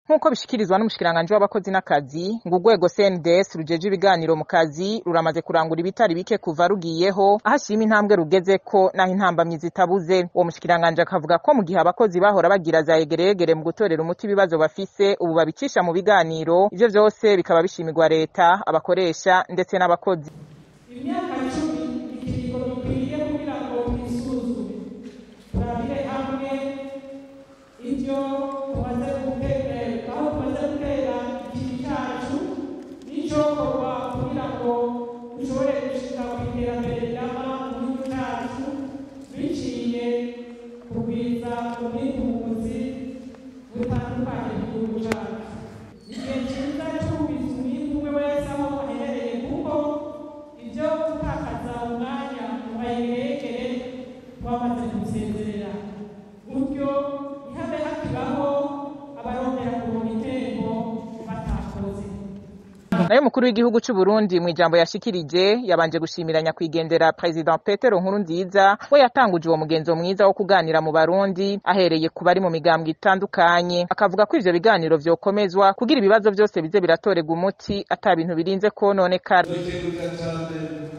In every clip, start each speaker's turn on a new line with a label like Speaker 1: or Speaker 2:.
Speaker 1: nk'uko bishikirizwa n'umushikiranganji w'abakozi n'akazi ngo urwego CNDS rujeje ibiganiro mu kazi ruramaze kurangura ibitari bike kuva rugiyeho aho ashima intambwe rugezeko naho intambamyi zitabuze uwo mushikiranganji akavuga ko mu gihe abakozi bahora bagira za yegeregere mu gutorera umuti ibibazo bafise ubu babicisha mu biganiro ivyo vyose bikaba bishimirwa leta abakoresha ndetse n'abakozi
Speaker 2: imyaka cumi ikiringo gikwiye kugira ngo twisuzume turabire hamwe ivyo tumaze gutera aho tumaze gutera ikintu cacu n'icokorwa kugira ngo dushobore gushika ku iterambere rirama mu gihugu cacu biciye kugwiza ubwitunzi butandukanye mu gihugu cacu igihe ciza c'ubiza umwimbu umwe wese aho aherereye kuko ibyo gutakaza umwanya mu bayerekere twamaze gusezerera gutyo ntihabe hakibaho abarondera kuronka itembo batakoze
Speaker 1: nayo mukuru w'igihugu c'u Burundi mu ijambo yashikirije yabanje gushimira nyakwigendera President Petero Nkurunziza we yatanguje uwo mugenzo mwiza wo kuganira mu Barundi ahereye ku bari mu migambwe itandukanye akavuga ko ivyo biganiro vyokomezwa kugira ibibazo vyose bize biratorerwa umuti ata bintu birinze kononekara
Speaker 3: duteguka cyane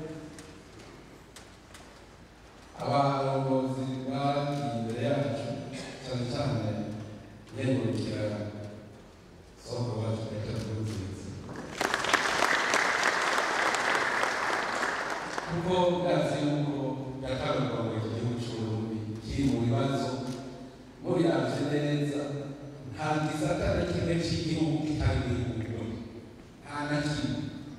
Speaker 3: abarongozi bari imbere yacu cyane cyane yengurukira soko wacu Petero Nkurunziza kuko bwazi yuko yatangwa ngo iki gihugu c'uburundi kiri mu bibazo mubiravye neza nta gisata na kimwe c'igihugu kitari gihugu nta na kimwe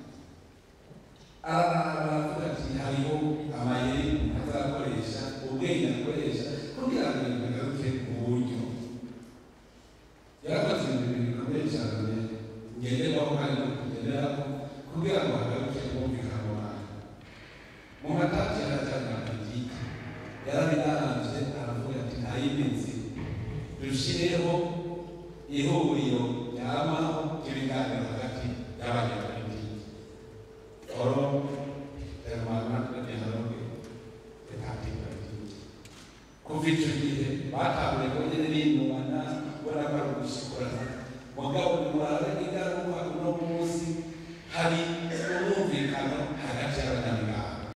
Speaker 3: aravuga ati hariho amayeri azakoresha ubwenge akoresha kugira ngo ibintu bigaruke mu buryo yarakoze ibintu bikomeye cyane ngenderwaho kandi no kugenderaho kugira ngo hagaruke ubwumvikano wawe mu matati yarajyana na politiki yarabinaravye aravuga ati nta yindi nzira dushireho ihuriro ryamaho ry'ibiganiro hagati y'abanyapolitiki oro permanent de dialogue de parti politique kuva ico gihe batanguye ko nyene binubana ubona ko ari ugushikora mugabo nimurabe ingaruka uno munsi hari